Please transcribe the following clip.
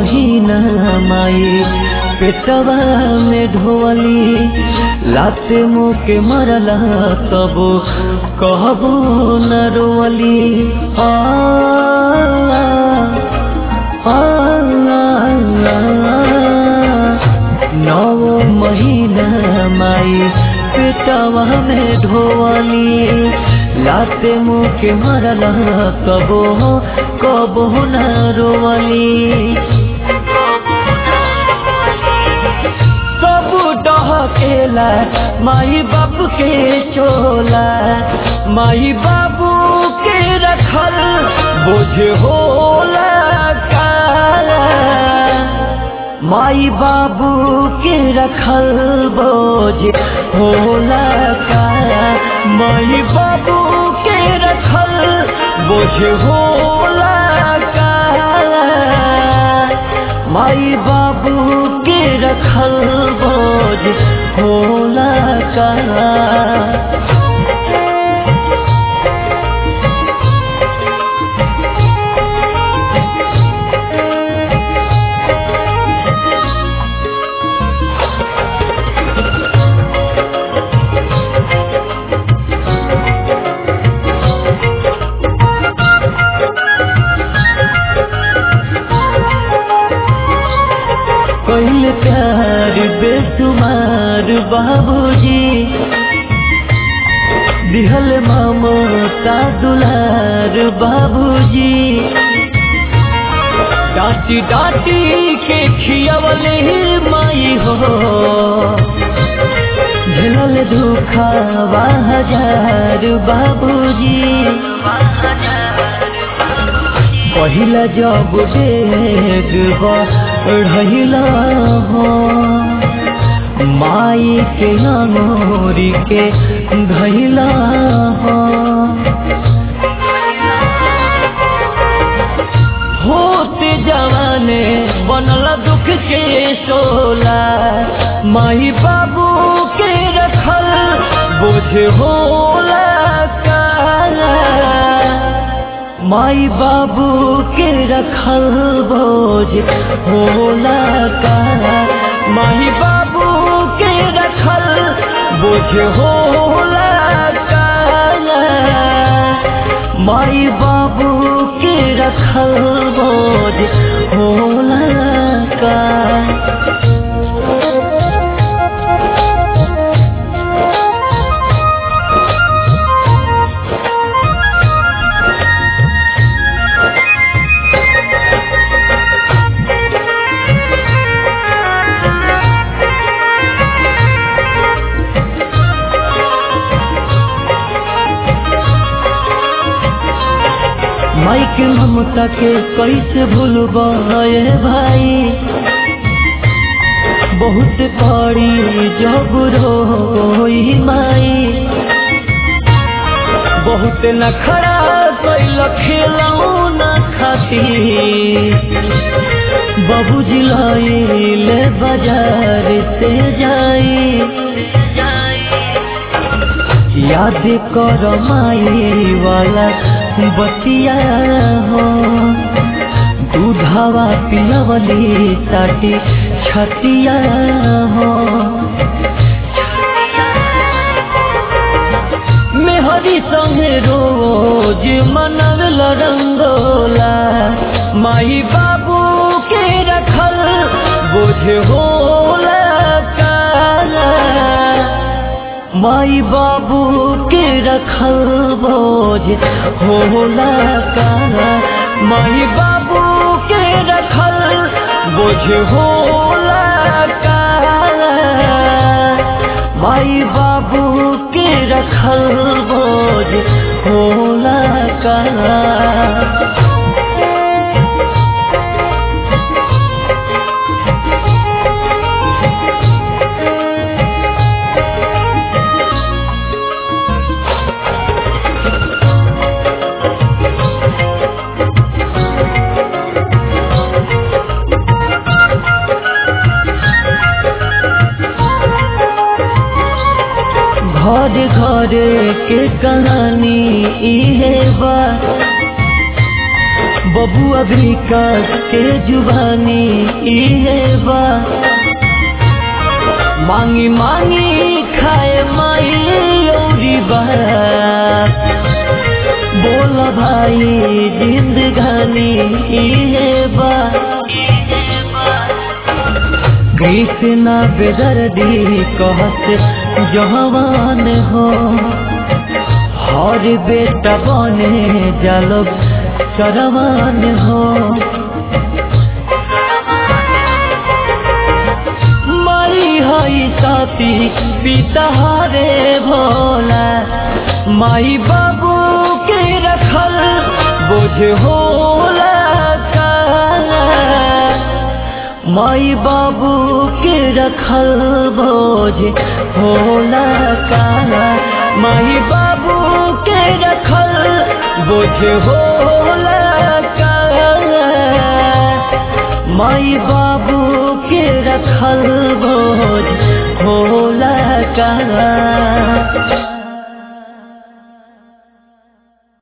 महीना माई पेटवा में ढोवली लाते मुँह के मरला तब कहबो न रोवली आ, आ, आ, नौ महीना माई पेटवा में ढोवली लाते मुँह के मरला कबो कबो न रोवली सब डहकेला माई बाबू के चोला माई बाबू के रखल बोझ होला काला माई बाबू के रखल बोझ होला काला माई बाबू के रखल बोझ होला काला माई बाबू के रखल बोझ होला काला कैल प्यार बेसुमार बाबूजी दिहल ममता दुलार बाबूजी डांटी डांटी के खियावले माई हो झेलल दुखावा हजार बाबूजी पहिला जब डेग बढ़ला हो माई के नोरी के धैला हो होते जवाने बनल दुख के शोला माई बाबू के रखल बोझ होला काला माई बाबू के रखल बोझ होला काला माई बाबू के रखल बोझ होला काला माई बाबू के रखल बोझ होला काला माई के ममता के कैसे भूलबा भाई बहुत पड़ी जब रोई माई बहुत नखरा कैल खेलऊ न खाती बाबूजी लाइले बाजार से जाई याद कर माई वाला बतिया हो दूधावा पिलवली साटी छतिया हो मेहरी संगे रोज मनल रंगोला माई बाबू के रखल बोझ होला काला माई बाबू के रखल बोझ होला काला माई बाबू के रखल बोझ होला काला माई बाबू के रखल बोझ होला काला घर घर के कहानी इहे बा बबुआ विकास के जुबानी इहे बा मांगी मांगी खाए माई औरी बात बोल भाई जिंदगानी इहे बा कृष्णा बेदर्दी कहत जवान हो हर बेटा बने जालो चरवान हो माई हई साथी पिता हरे भोला माई बाबू के रखल बोझ होला का माई बाबू के रखल बोझ होला का माई बाबू के रखल बोझ होला का माई बाबू के रखल बोझ होला का